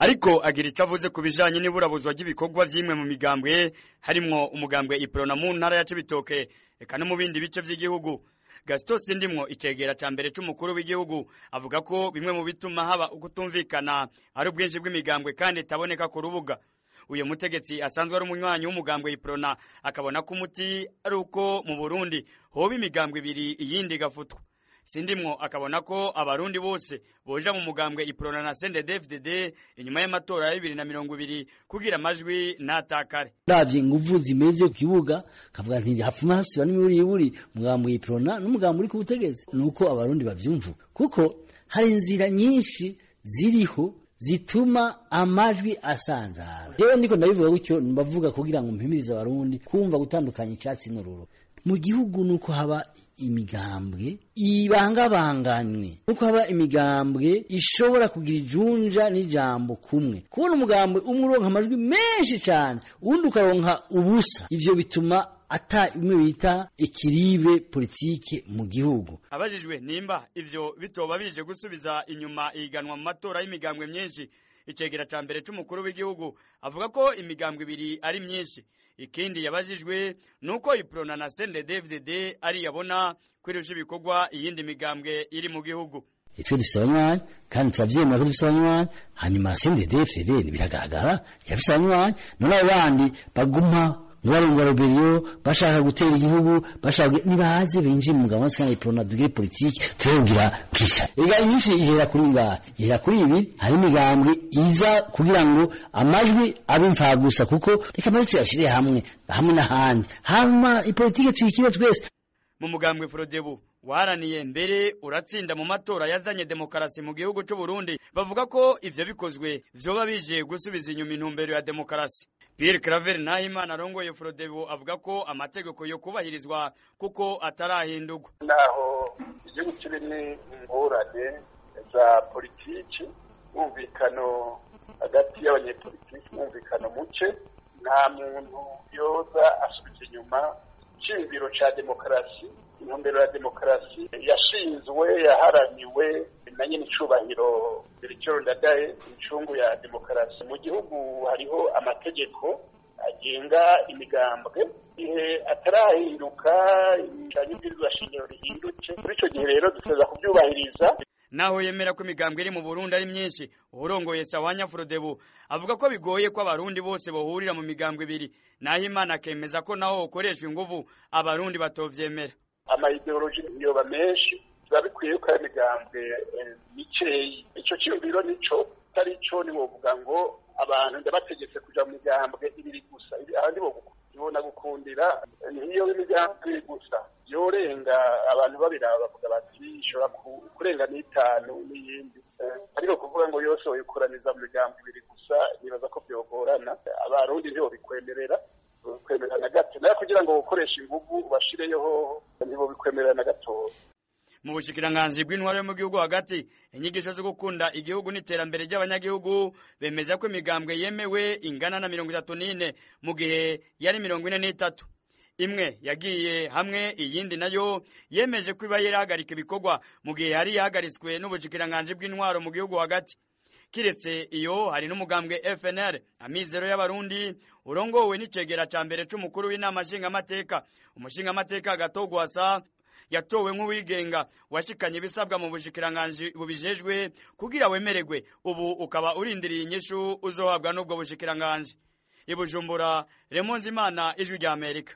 ariko agira icyo avuze ku bijanye n'iburabuzwa ry'ibikorwa vy'imwe mu migambwe harimwo umugambwe iprona mu ntara ya cibitoke eka no mu bindi bice vy'igihugu gasito sindimwo icegera ca mbere c'umukuru w'igihugu avuga ko bimwe mu bituma haba ukutumvikana ari ubwinshi bw'imigambwe kandi itaboneka ku rubuga uyu mutegetsi asanzwe ari umunywanyi w'umugambwe iprona akabona ko umuti ari uko mu burundi hoba imigambwe ibiri iyindi igafutwa sindimwo akabona ko abarundi bose boja mu mugambwe iprona na CNDD-FDD inyuma y'amatora ya bibiri na mirongo ibiri kugira amajwi ntatakare ravye inguvu zimeze ku kibuga kavuga nti hapfuma hasiba n'imiburiburi mugambwe iprona n'umugambwe uri ku butegetsi nuko abarundi bavyumva kuko hari inzira nyinshi ziriho zituma amajwi asanzara jewe ndiko ndabivuga gutyo mbavuga kugira ngo mpimirize abarundi kumva gutandukanya icyatsi n'ururo mu gihugu nuko haba imigambwe ibangabanganywe nuko haba imigambwe ishobora kugira ijunja n'ijambo kumwe kubona umugambwe umwe uronka amajwi menshi cyane uwundi ukaronka ubusa ivyo bituma ata imwe bita ikiribe politike mu gihugu abajijwe nimba ivyo bitoba bije gusubiza inyuma ihiganwa mu matora y'imigambwe myinshi icegera ca mbere c'umukuru w'igihugu avuga ko imigambwe ibiri ari myinshi ikindi yabajijwe nuko iprona na CNDD-FDD ari yabona kwirusha ibikorwa iyindi migambwe iri mu gihugu twe dufise abanywanyi kandi turavyemera ko dufise abanywanyi hanyuma CNDD-FDD biragaragara yafise abanywanyi none abo bandi baguma ntibarenga roberiyo bashaka gutera igihugu bashaka nibaze binjiye mu mugabo wose iprona dugire politike turabwira kisha ega nyinshi ihera kuri ngaha ihera kuri ibi hari imigambwe iza kugira ngo amajwi abe imfagusa kuko reka amajwi tuyashire hamwe hamwe n'ahandi hama ipolitike tuyikire twese mu mugambwe Frodebu waraniye mbere uratsinda mu matora yazanye demokarasi mu gihugu c'u Burundi bavuga ko ivyo bikozwe vyoba bije gusubiza inyuma intumbero ya demokarasi Pierre Claver Nahimana arongoye Frodebu avuga ko amategeko yo kubahirizwa kuko atarahindurwa naho igihugu kirimo ingorane za politiki mwumvikano hagati y'abanyepolitiki mwumvikano muke nta muntu yoza asubiza inyuma iciyumviro ca demokarasi intumbero ya demokarasi yashinzwe yaharaniwe na nyine icubahiro Bericero Ndadaye incungu ya demokarasi mu gihugu hariho amategeko agenga imigambwe igihe atarahinduka cyane ibwirizwa shingiro rihindutse muri ico gihe rero duteza kuvyubahiriza naho yemera ko imigambwe iri mu Burundi ari myinshi urongoye Sawanya Frodebu avuga ko bigoye ko abarundi bose bohurira mu migambwe ibiri naho Imana akemeza ko naho ukoreshwa inguvu abarundi batovyemera amayideoloji yoba menshi biba bikwiye ko ari imigambwe mikeyi ico ciyumviro nico atari co niwovuga ngo abantu ndabategetse kuja mu migambwe ibiri gusa ahandi bobona gukundira niyo imigambwe ibiri gusa yorenga abantu babiraba bavuga bati ishobora kurenga n'itanu n'iyindi ariko kuvuga ngo yose woyikoraniza mu migambwe ibiri gusa nibaza ko vyogorana abarundi ntibobikwemerera bikwemerera na gato nayo kugira ngo ukoreshe inguvu ubashireyeho ntibobikwemerera na gatoya mu bushikiranganji bw'intwaro yo mu gihugu hagati inyigisho zo gukunda igihugu n'iterambere ry'abanyagihugu bemeza ko imigambwe yemewe ingana na mirongo itatu n'ine mu gihe yari mirongo ine n'itatu imwe yagiye hamwe iyindi nayo yemeje ko iba yarahagarika ibikorwa mu gihe yari yahagaritswe n'ubushikiranganji bw'intwaro mu gihugu hagati kiretse iyo hari n'umugambwe FNL amizero y'abarundi urongowe n'icegera ca mbere c'umukuru w'inama nshingamateka umushingamateka gatogwasa yatowe nk'uwigenga washikanye ibisabwa mu bushikiranganji bubijejwe kugira wemererwe ubu ukaba urindiriye inyishu uzohabwa n'ubwo bushikiranganji ibujumbura remonzimana ijwi rya amerika